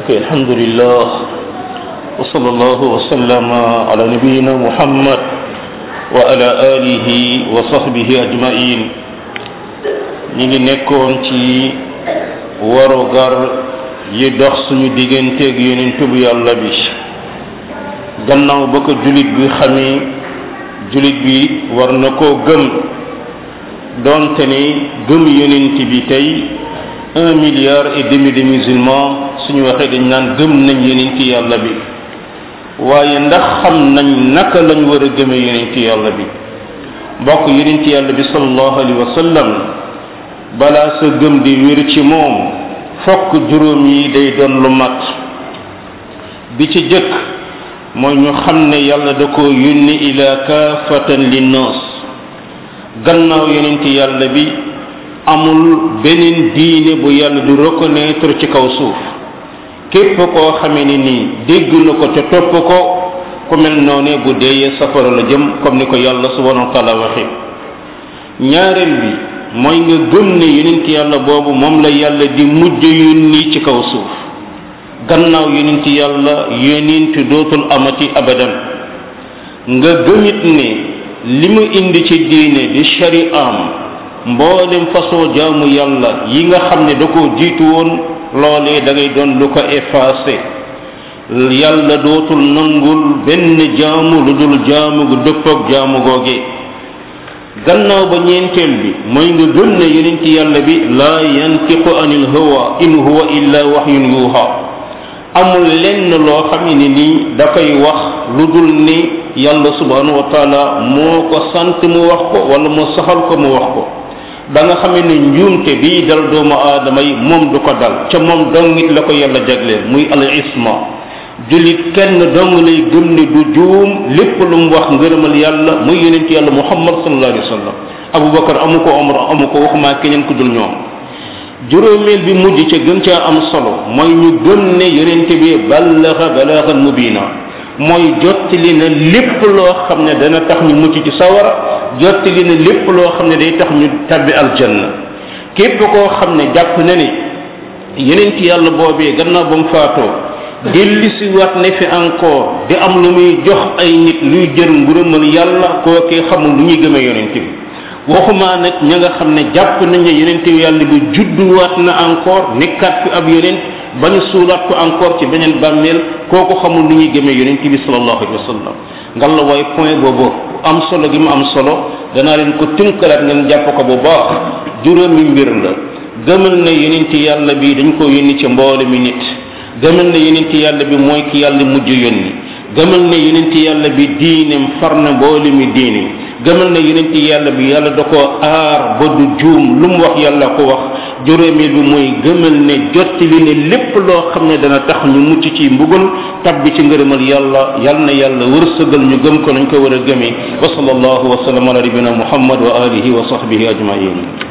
الحمد لله وصلى الله وسلم على نبينا محمد وعلى آله وصحبه أجمعين ñi nekkoon ci warugar yi dox suñu digganteeg yonent bu yàlla bi gannaaw ba ko julit bi xamee julit bi war na koo gëm doonte ni gëm yonent bi tey un milliard et demi de musulmans suñu waxee dañ naan gëm nañ yonent yàlla bi waaye ndax xam nañ naka lañ war a gëmee yonent yàlla bi mbokk yonent yàlla bi sallallahu alayhi wa sallam balaa sa gëm di wér ci moom fokk juróom yi day doon lu mat bi ci jëkk mooy ñu xam ne yàlla da ko yónni ila kaafatan linnaas gannaaw yonent yàlla bi amul beneen diine bu yàlla du reconnaître ci kaw suuf képp koo xamee ni nii dégg na ko te topp ko ku mel noone bu deeyee safara la jëm comme ni ko yàlla subhanahu wa taala waxe ñaareel bi mooy nga gëm ne yonent yàlla boobu moom la yàlla di mujj yónni ci kaw suuf gannaaw yonent yàlla yonent dootul amati abadan nga gëmit ne li mu indi ci diine di shari'am mboolem façon jaamu yàlla yi nga xam ne da ko jiitu woon loolee da ngay doon lu ko effacé yàlla dootul nangul benn jaamu lu dul jaamu gu dëppoog jaamu googe gannaaw ba ñeenteel bi mooy nga gëm ne yonent yàlla bi laa yantiqu anil hawa in huwa illa wahyun yuha amul lenn loo xam ne nii dafay wax lu dul ni yàlla subhanahu wa taala moo ko sant mu wax ko wala mu saxal ko mu wax ko ba nga xamee ne njuumte bii dal doomu aadama yi moom du ko dal ca moom dong it la ko yàlla jagleel muy al isma jullit kenn dong lay gëm ne du juum lépp lu mu wax ngërëmal yàlla muy yonent yàlla muhammad sallallahu alayhi wa sallam abubakar amu ko omar amu ko waxumaa keneen ku dul ñoom juróomeel bi mujj ca gën caa am solo mooy ñu gëm ne yonent bi ballaxa balaaxan mubina mooy jottali na lépp loo xam ne dana tax ñu mucc ci sawara jottali na lépp loo xam ne day tax ñu tabbi aljanna képp koo xam ne jàpp na ne yonent yàlla boobee gannaaw ba mu faatoo delli si waat ne fi encore di am lu muy jox ay nit luy jër ngërëmal yàlla kookee xamul lu ñuy gëmee yonent bi waxumaa nag ña nga xam ne jàpp nañ ne yonent yàlla bi judduwaat na encore nekkaat fi ab yonent ba ñu suulaat ko encore ci beneen bàmmeel kooku xamul lu ñuy gëmee yonent bi sallallahu alayhi wa sallam ngal la waaye point boobu am solo gi mu am solo danaa leen ko tënkalaat ngeen jàpp ko bu baax juróomi mbir la gëmal na yonent yàlla bi dañ ko yónni ci mboole mi nit gëmal na yonent yàlla bi mooy ki yàlla mujj yónni gëmal na yonent yàlla bi diineem far na mboole mi diine gëmal na yonent yàlla bi yàlla da ko aar ba du juum lu mu wax yàlla ko wax juróomeel bi mooy gëmal ne jottali ne lépp loo xam ne dana tax ñu mucc ci mbugal tabbi ci ngërëmal yàlla yal na yàlla wërsëgal ñu gëm ko nañ ko war a gëmee wa sallallahu wa sallam ala nabina muhammad wa alihi wa sahbihi ajmain